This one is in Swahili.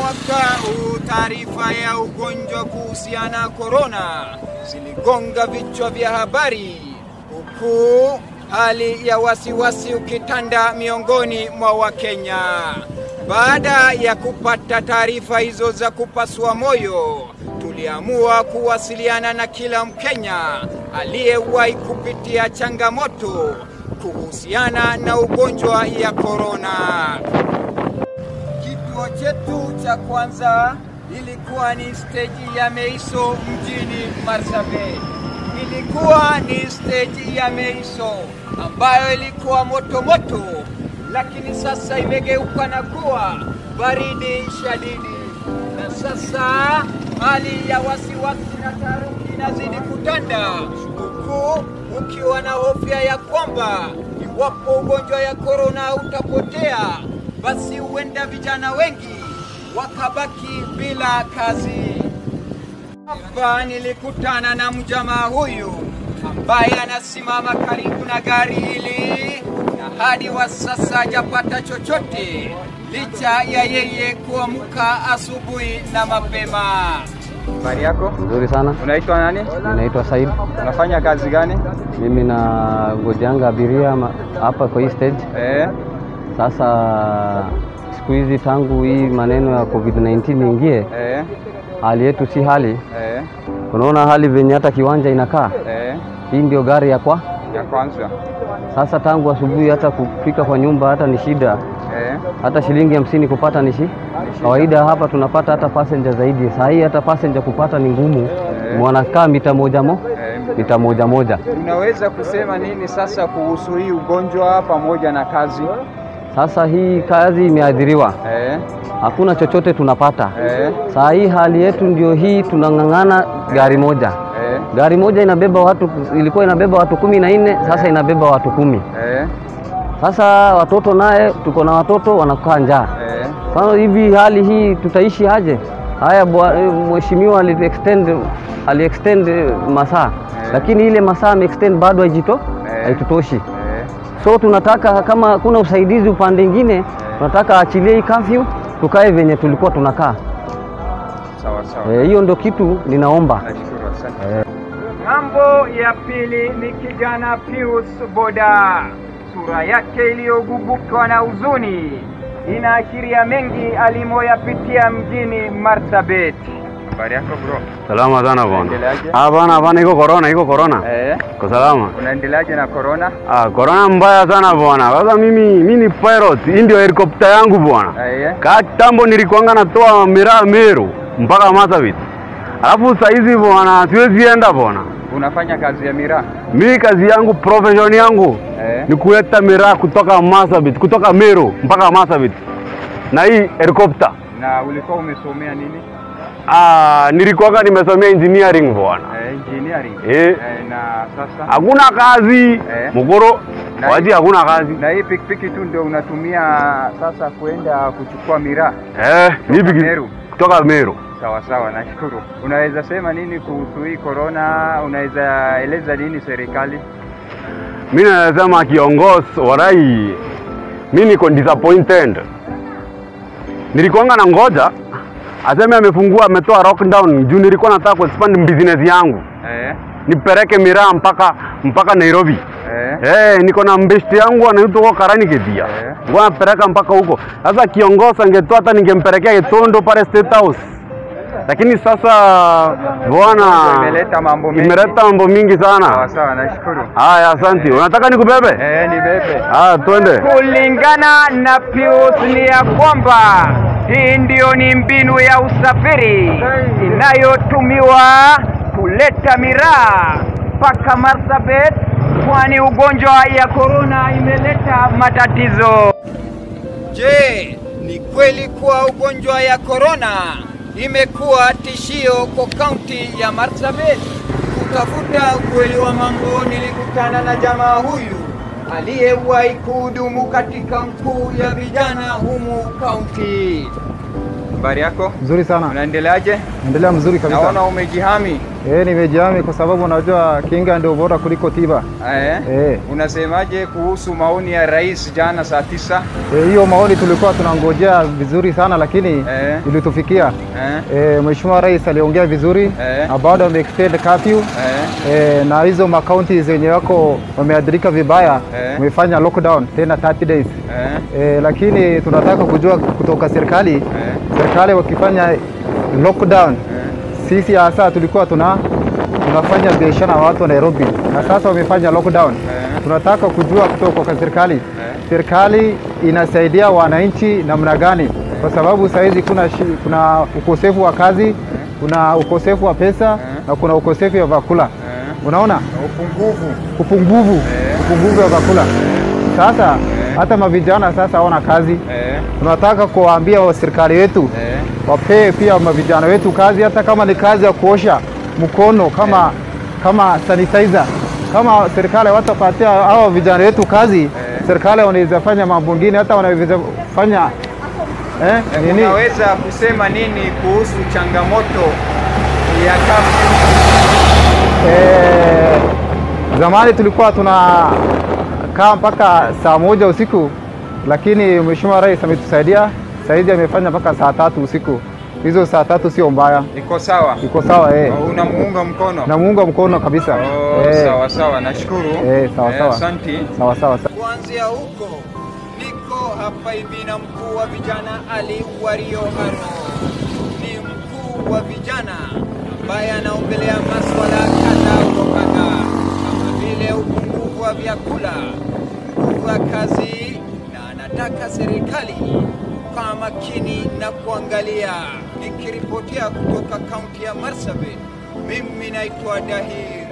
mwaka huu taarifa ya ugonjwa kuhusiana na korona ziligonga vichwa vya habari, huku hali ya wasiwasi ukitanda miongoni mwa Wakenya. Baada ya kupata taarifa hizo za kupasua moyo, tuliamua kuwasiliana na kila Mkenya aliyewahi kupitia changamoto kuhusiana na ugonjwa ya korona. Kituo chetu cha kwanza ilikuwa ni steji ya Meiso mjini Marsabit. Ilikuwa ni steji ya Meiso ambayo ilikuwa moto moto, lakini sasa imegeuka na kuwa baridi shadidi, na sasa hali ya wasiwasi na taharuki inazidi kutanda, huku ukiwa na hofya ya kwamba iwapo ugonjwa ya korona utapotea, basi huenda vijana wengi wakabaki bila kazi. Hapa nilikutana na mjamaa huyu ambaye anasimama karibu na gari hili na hadi wa sasa hajapata chochote licha ya yeye kuamka asubuhi na mapema. Habari yako? Nzuri sana. Unaitwa nani? Ninaitwa Said. Unafanya kazi gani? Mimi na ngojanga abiria ma- hapa kwa hii stage. Eh, Sasa siku hizi tangu hii maneno ya COVID-19 ingie, eh, hali yetu si hali. eh, Unaona hali venye hata kiwanja inakaa. eh, Hii ndio gari ya kwa ya kwanza. sasa. Tangu asubuhi hata kufika kwa nyumba hata ni shida, Eh, hata shilingi hamsini kupata ni shi kawaida. Hapa tunapata hata passenger zaidi. Saa hii hata passenger kupata ni ngumu, wanakaa mita moja mo eh. mita moja moja. Unaweza kusema nini sasa kuhusu hii ugonjwa pamoja na kazi? Sasa hii kazi imeathiriwa, Eh, hakuna chochote tunapata. eh, Saa hii hali yetu ndio hii, tunang'ang'ana gari moja. eh, Gari moja inabeba watu, ilikuwa inabeba watu kumi na nne, sasa inabeba watu kumi. eh, Sasa watoto naye, tuko na watoto wanakaa njaa. eh. Sasa hivi hali hii tutaishi aje? Haya, bwa- eh, mheshimiwa ali extend ali extend eh, masaa, lakini ile masaa ame extend bado haijito Eh. haitutoshi. Eh, So tunataka kama hakuna usaidizi upande ingine, tunataka aachilie hii curfew, tukae venye tulikuwa tunakaa. sawa sawa. Eh, Hiyo ndio kitu ninaomba. Nashukuru, asante. Ng'ambo ya pili ni kijana Pius Boda, sura yake iliyogubukwa na huzuni inaashiria mengi alimoyapitia mjini Marsabit. Habari yako bro? Salama sana bwana. Unaendeleaje? Hapana, hapana, iko corona, iko corona. Eh, Kwa salama. unaendeleaje na corona? Ah, corona mbaya sana bwana. Sasa mimi mimi ni pilot, hii ndio helikopta yangu bwana. Eh, Katambo nilikuanga natoa miraa Meru mpaka Marsabit. Alafu saa hizi bwana siwezi enda bwana. unafanya kazi ya miraa? Mimi kazi yangu profession yangu Eh, ni kuleta miraa kutoka Marsabit, kutoka Meru mpaka Marsabit. Na hii helikopta. na ulikuwa umesomea nini? Ah, nilikuanga nimesomea engineering bwana. Eh, engineering. Eh. Eh, na sasa Hakuna kazi Eh. mukoro Na waji, hii- hakuna kazi na hii pikipiki tu ndio unatumia sasa kwenda kuchukua miraa? eh, ni piki- Meru. kutoka Meru. Sawa sawa, nashukuru. Unaweza sema nini kuhusu hii corona? Unaweza eleza nini serikali? Mimi nasema kiongozi warai, mimi niko disappointed. Nilikuanga na ngoja aseme amefungua, ametoa lockdown juu nilikuwa nataka kuexpand business yangu Eh, nipeleke miraa mpaka mpaka Nairobi. eh, Eh, niko na mbeshti yangu anaitwa kwa Karani Kedia. Eh. Ngoja napeleka mpaka huko. Sasa kiongozi angetoa hata ningempelekea Kitondo pale State House. Lakini sasa bwana imeleta mambo mengi. imeleta mambo mingi Sawa sana. sawa, nashukuru. Haya, asante. Unataka nikubebe? Eh, ni bebe. Ah, twende. Kulingana na Pius ni ya kwamba hii ndio ni mbinu ya usafiri inayotumiwa kuleta miraa mpaka Marsabit, kwani ugonjwa ya korona imeleta matatizo. Je, ni kweli kuwa ugonjwa ya korona imekuwa tishio kwa kaunti ya Marsabit? Kutafuta ukweli wa mambo, nilikutana na jamaa huyu aliyewahi kuhudumu katika mkuu ya vijana humu kaunti. Habari yako? Mzuri sana, Unaendeleaje? endelea mzuri kabisa. Naona umejihami. Eh, nimejihami kwa sababu unajua kinga ndio bora kuliko tiba. Eh? Eh. Unasemaje kuhusu maoni ya rais jana saa tisa? Eh, hiyo maoni tulikuwa tunangojea vizuri sana lakini Eh. ilitufikia. Eh? Eh, Mheshimiwa Rais aliongea vizuri Eh. na bado ameextend curfew Eh? eh, na hizo makaunti zenye wako wameathirika vibaya Eh. wamefanya lockdown tena 30 days. Eh? Eh, lakini tunataka kujua kutoka serikali Eh? serikali wakifanya lockdown Eh? sisi hasa tulikuwa tuna tunafanya biashara na watu wa Nairobi na sasa wamefanya lockdown. Eh. Tunataka kujua kutoka kwa serikali Eh? serikali inasaidia wananchi namna gani, kwa sababu saa hizi kuna, shi- kuna ukosefu wa kazi, kuna ukosefu wa pesa na kuna ukosefu wa vyakula. Eh? Unaona Upungufu. upungufu Eh. upungufu wa vyakula. Sasa hata mavijana sasa hawana kazi. Eh? Tunataka kuwaambia wa serikali yetu Eh? wapee pia mavijana wetu kazi, hata kama ni kazi ya kuosha mkono kama kama sanitizer. Kama serikali watapatia hao vijana wetu kazi, serikali wanaweza fanya mambo mengine, hata wanaweza fanya eh, Eh, nini Unaweza kusema nini kuhusu changamoto ya kafyu? eh, zamani tulikuwa tunakaa mpaka saa moja usiku, lakini Mheshimiwa Rais ametusaidia saizi, amefanya mpaka saa tatu usiku. Hizo saa tatu sio mbaya, Iko sawa? iko sawa eh. Unamuunga mkono? Namuunga mkono kabisa Oh, eh, sawa sawa, nashukuru. Eh, sawa, sawa. Asante. sawa sawa sawa. Kuanzia huko niko hapa hivi na mkuu wa vijana Ali Wario Haro. Ni mkuu wa vijana ambaye anaongelea maswala kadhaa wa kadhaa kama vile upungufu wa vyakula, nguvu ya kazi, na anataka serikali kwa makini na kuangalia. Nikiripotia kutoka kaunti ya Marsabit, mimi naitwa Dahir